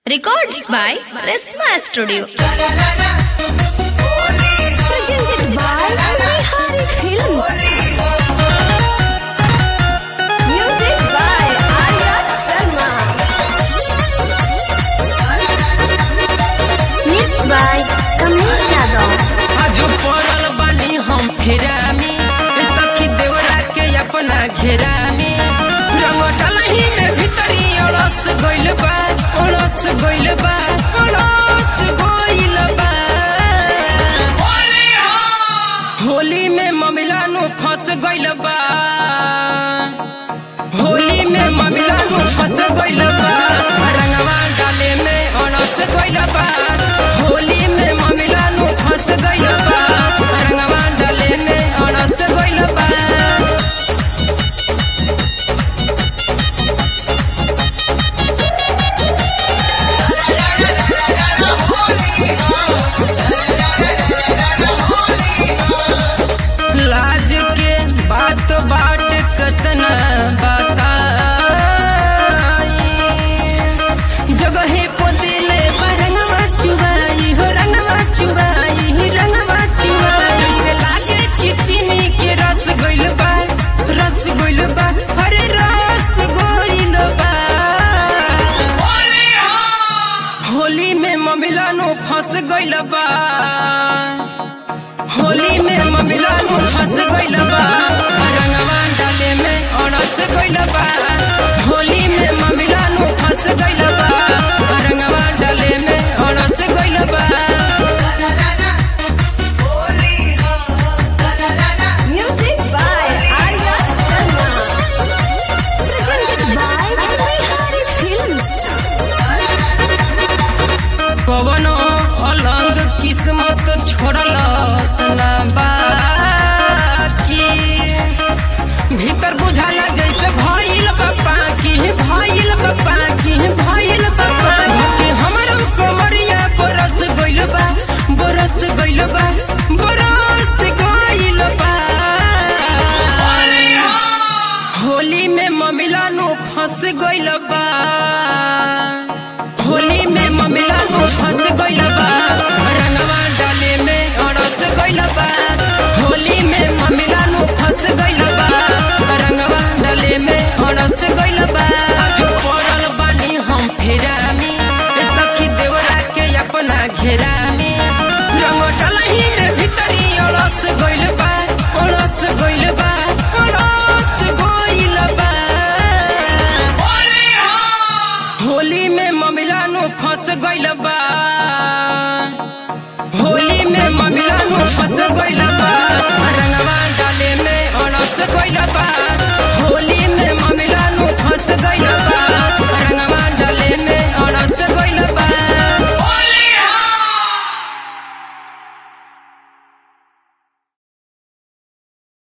Records by Resma Studio. presented by Bihari Films. Music by Arya Sharma. Mixed by Kamesh Yadav. आज पड़ल बानी हम फेरा में ए सखी देवरा के अपना घेरा में रंग डलही में भीतरी अड़स गइल बा अड़स गइल बा अड़स गइल बा होली में ममिला नु फंस गइल बा होली में ममिला नु फंस गइल बा रंगवा डाले में अड़स गइल बा होली में ममिला नु फंस गइल बा रंगवा डाले में अड़स गइल बा लाज के बात बाट कतना बताई जगहे पोदिले रंगवा चुबाई हो रंगवा चुबाई रंगवा चुबाई जैसे लागे कि चीनी के रस गइल बा रस गइल बा अरे रस गइल बा होली में ममिला नो फंस गइल बा होली में ममिला नु फंस गइल बा रंगवा डाले में अड़स गइल बा होली में ममिला नु फंस गइल बा रंगवा डाले में अड़स गइल बा Music by Arya Sharma. Presented by Bihari Films. कवनो अलग किस्मत छोड़ल ना बाकी भीतर बुझाला जैसे भइल बप्पा की भइल बप्पा की भइल बप्पा धके हमर कमरिया बरस गइल बा बरस गइल बा बरस गइल बा होली में ममिला नु फंस गइल बा होली में ममिला नु फंस गइल बा रंगवा डाले में अड़स गइल बा होली में ममिला नु फंस गइल बा रंगवा डाले में अड़स गइल बा आज पड़ल बानी हम फेरा में ए सखी देवरा के अपना घेरा में रंग डलही में भीतरी अड़स गइल